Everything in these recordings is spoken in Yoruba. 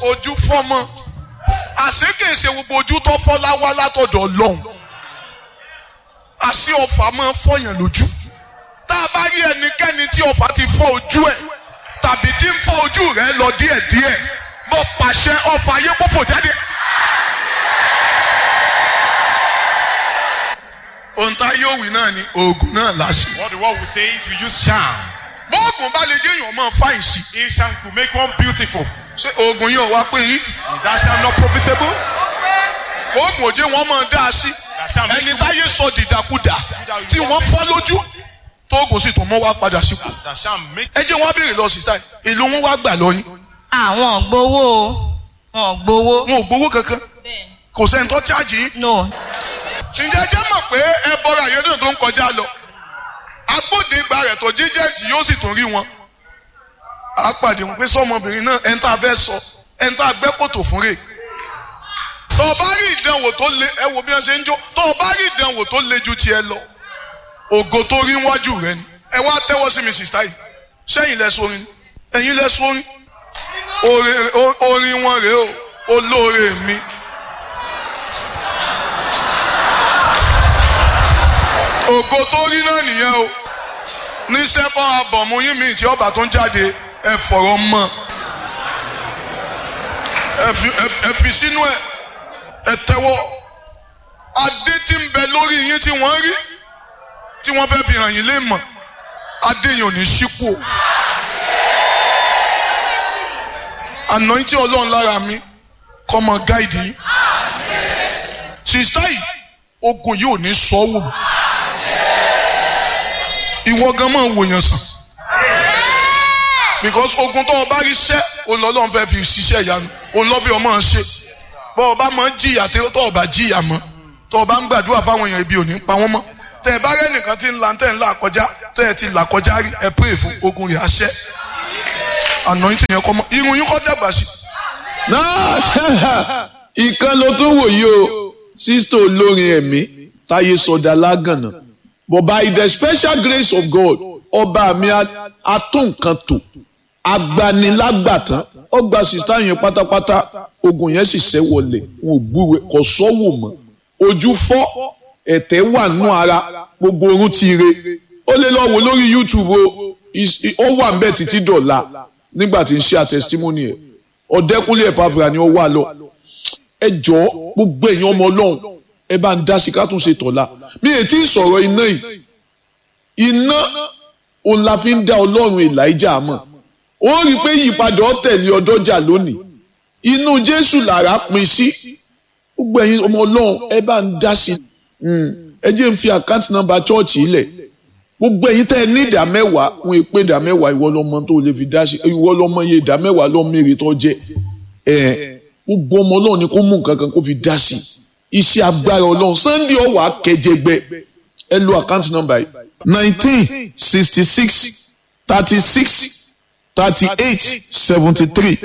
ojú fọ́mọ́ àṣekèsè gbogbo ojú tó fọ́ láwá látọ̀dọ̀ ọlọ́run àṣé ọfà máa fọyàn lójú tá a bá rí ẹnikẹ́ni tí ọfà ti fọ́ ojú ẹ̀ tàbí tí ń fọ́ ojú rẹ̀ lọ díẹ̀díẹ̀ mo pàṣẹ ọfà ayé púpọ̀ jáde. ohun tá yóò wí náà ni oògùn náà láṣẹ. What the world will say is we use charm. bóògùn bá lè jẹ́ èèyàn máa fáyìn sí. A charm could make one beautiful. ṣé oògùn yóò wá pé yín. Is that charm not profitable? oògùn òjé wọn máa dá a sí. That charm make ẹni you- táyé sọ dìdàkudà tí wọ́n fọ́ lójú tóògùn sì tún mọ́ wá padà sípò. That charm make ẹ jẹ́ wọ́n béèrè lọ sí táì èlò wọn wá gbà lọ́yìn. àwọn gbowó o wọn gbowó. wọn ò gbowó kankan kò sẹ́ni tó chájì yín. no ǹjẹ́ jẹ́ mọ̀ pé ẹ bọ́ra àyẹ̀dọ̀ tó ń kọjá lọ agbódegba rẹ̀ tó jíjẹ́ẹ̀tì yóò sì tún rí wọn. a pàdé wọn pé sọmọbìnrin náà ẹni tá a fẹ́ sọ ẹni tá a gbẹ́ kòtò fún rè. tó o bá rí ìdánwò tó le ẹ wo bí wọ́n ṣe ń jó tó o bá rí ìdánwò tó le ju tiẹ̀ lọ ògo tó rí wájú rẹ ni ẹ wá tẹ́wọ́ sí mi sìsítà yìí sẹ́yìn lẹ sórin ẹ̀yin lẹ sórin orin o- orin wọn rèé o olóore mi. ògo tó rí náà nìyẹn o ní sẹ́kọ̀ abọ̀mú yín mi tí ọba tó ń jáde ẹ fọ̀rọ̀ mọ́ ẹ fi ẹ- ẹ fi sínú ẹ ẹ tẹ́wọ́ adé tí ń bẹ lórí yín tí wọ́n rí tí wọ́n fẹ́ fi hàn yín lé mọ̀ adé yẹn ò ní sípò àná tí ọlọ́run lára mi kọ́ mọ gáìdì yín sista yìí ogun yìí ò ní sọ́wọ́ ìwọ gan máa wòyàn sàn because ogun tó o bá rí sẹ́ olọ́lọ́run fẹ́ fi ṣiṣẹ́ ìyanu olọ́bí ọmọ ṣe bọ́ ọ bá máa ń jìyà tó o bá jìyà mọ́ tó o bá ń gbàdúrà fáwọn èèyàn ibi ò ní pa wọ́n mọ́ tẹ ẹ bá rẹ́ nìkan tí ń la tẹ̀ ń là kọjá tẹ ẹ ti là kọjá rí ẹ pray fún ogun rẹ̀ àṣẹ anointing yẹn kọ́ mọ́ irun yín kọ́ dàgbà sí náà ìkan ló tún wò yìí o sísítò olórin ẹ̀mí táyé sọdá lágànà but by the special grace of God ọba mi a- atúnkan tò agbanilágbàtán ọgbà sísítà yẹn pátápátá ogun yẹn sì ṣẹ́ wọlé wọn ò gbúwe kò sọ́wọ́ mọ́ ojú fọ́ ẹ̀tẹ̀ wà nù ara gbogbo orun ti re ó lè lọ wò lórí YouTube o Is- i- ó wà ń bẹ̀ títí dọ̀la nígbà tí ń ṣe àtẹsítímọ́nì ẹ̀ ọ̀dẹ́kúnlé ẹ̀pàfìrà ni ó wà lọ ẹ jọ gbogbo èèyàn ọmọ ọlọ́run ẹ bá ń dá sí ká tún ṣe tọ̀la mi ò tí ì sọ̀rọ̀ iná yìí iná òun la fi ń dá ọlọ́run Èlíjà mọ̀ ó rí i pé ìyípadà ọ̀tẹ̀lẹ̀ ọdọ́jà lónìí inú Jésù làrá pin sí gbogbo ẹ̀yin ọmọ ọlọ́run ẹ bá ń dá sí Mm. ẹ jẹ́ ń fi àkáǹtì nọ́mbà chọ́ọ̀chì ilẹ̀ gbogbo ẹ̀yin tẹ́ ẹ ní ìdá mẹ́wàá wọn è pé ìdá mẹ́wàá ìwọ lọmọ tó lè fi dá sí ìwọ lọmọ iye ìdá mẹ́wàá lọ mèrè tó jẹ ẹ gbogbo ọmọ Ọlọ́run ni kó mú nǹkan kan kó fi dá sí iṣẹ́ agbára Ọlọ́run Sunday ọwọ akẹjẹgbẹ ẹ lo àkáǹtì nọ́mbà yìí nineteen sixty six thirty six thirty eight seventy three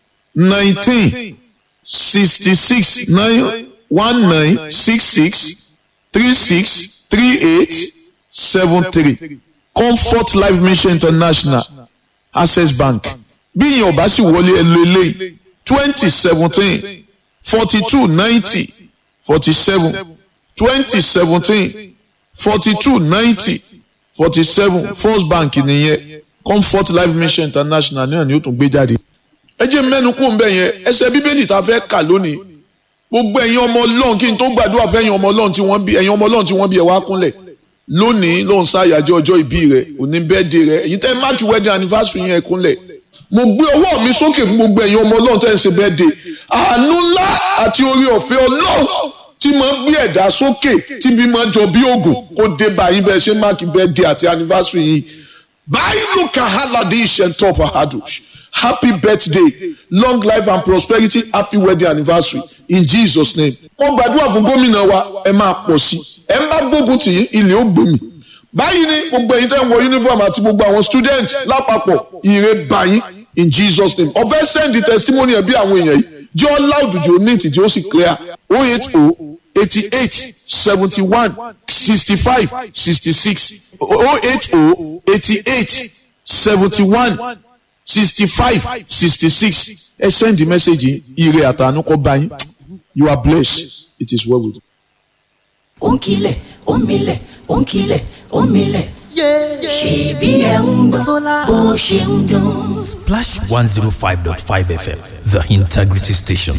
nineteen sixty six nine one nine six six three six three eight seven three comfort life mission international access bank bí ìyẹn ọba sì wọlé ẹlò eléyìí twenty seventeen forty two ninety forty seven twenty seventeen forty two ninety forty seven first bank nìyẹn comfort life mission international náà ni ó tún gbé jáde. ẹ jẹ́ mẹ́nu kú ń bẹ̀ yẹn ẹsẹ̀ bíbélì tá a fẹ́ kà lónìí gbogbo ẹ̀yin ọmọ ọlọ́run kí n tó gbàdúrà fẹ́ ẹ̀yin ọmọ ọlọ́run tí wọ́n bí ẹ̀yin ọmọ ọlọ́run tí wọ́n bí ẹ̀ wá kúnlẹ̀ lónìí ló ń ṣàyájọ́ ọjọ́ ìbí rẹ̀ òní bẹ́ẹ̀dẹ̀ rẹ̀ èyí tẹ́ máàkì wedding anniversary yẹn kúnlẹ̀ mo gbé ọwọ́ mi sókè fún gbogbo ẹ̀yin ọmọ ọlọ́run tẹ́ ń ṣe bẹ́ẹ̀dẹ̀ àánú ńlá àti orí ọ̀fẹ́ ọlọ́run tí máa ń gbé ẹ̀dá sókè tí bí máa jọ bí ògùn kó dé báyìí bẹ́ẹ̀ ṣe máàkì bẹ́ẹ̀dẹ̀ àti anniversary yìí báyìí kahaladi ishentop ahadush happy birthday long life and prosperity happy wedding anniversary in jesus name. wọ́n gbàdúrà fún gómìnà wa ẹ máa pọ̀ sí ẹ ń bá gbógun tì yín ilé ó gbòmì. báyìí ni gbogbo ẹ̀yin tẹ́ ń wọ uniform àti gbogbo àwọn student lápapọ̀ ire bá yín in jesus name. ọ̀fẹ́ send the testimony ẹ̀ bí àwọn èèyàn yìí jẹ́ ọ́ loud jù ó neat jẹ́ ó sì clear oh eight oh eighty eight seventy one sixty five sixty six oh eight oh eighty eight seventy one sixty five sixty six ẹ send the message yìí ire àtàánú kọ́ bá yín you are blessed it is well with you. ònkìlẹ̀ òmìlẹ̀ ònkìlẹ̀ òmìlẹ̀ ṣèbí ẹ̀ ń gbọ́ bó ṣe ń dún. Splash 105.5 FM, the integrity station.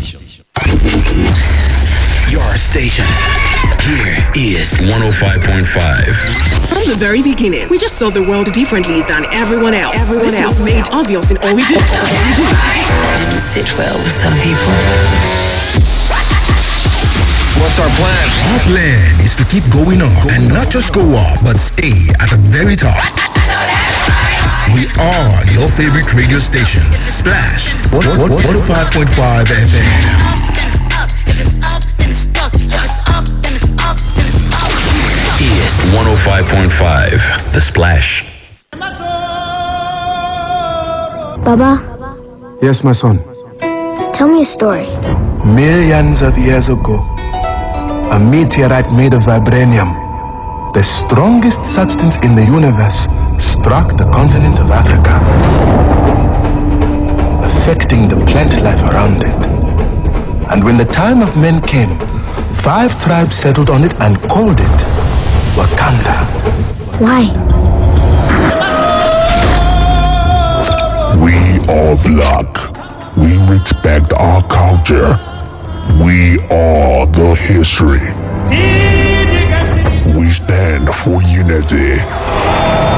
Your station. Here is 105.5. From the very beginning, we just saw the world differently than everyone else. Everyone this else was made obvious in all we do. didn't sit well with some people. What's our plan? Our plan is to keep going up and not just go up, but stay at the very top. We are your favorite radio station, Splash 105.5 FM. Is 105.5 The Splash. Baba, Yes, my son. tell me a story. Millions of years ago, a meteorite made of vibranium, the strongest substance in the universe, struck the continent of Africa, affecting the plant life around it. And when the time of men came, five tribes settled on it and called it Wakanda. Why? We are black. We respect our culture. We are the history. We stand for unity.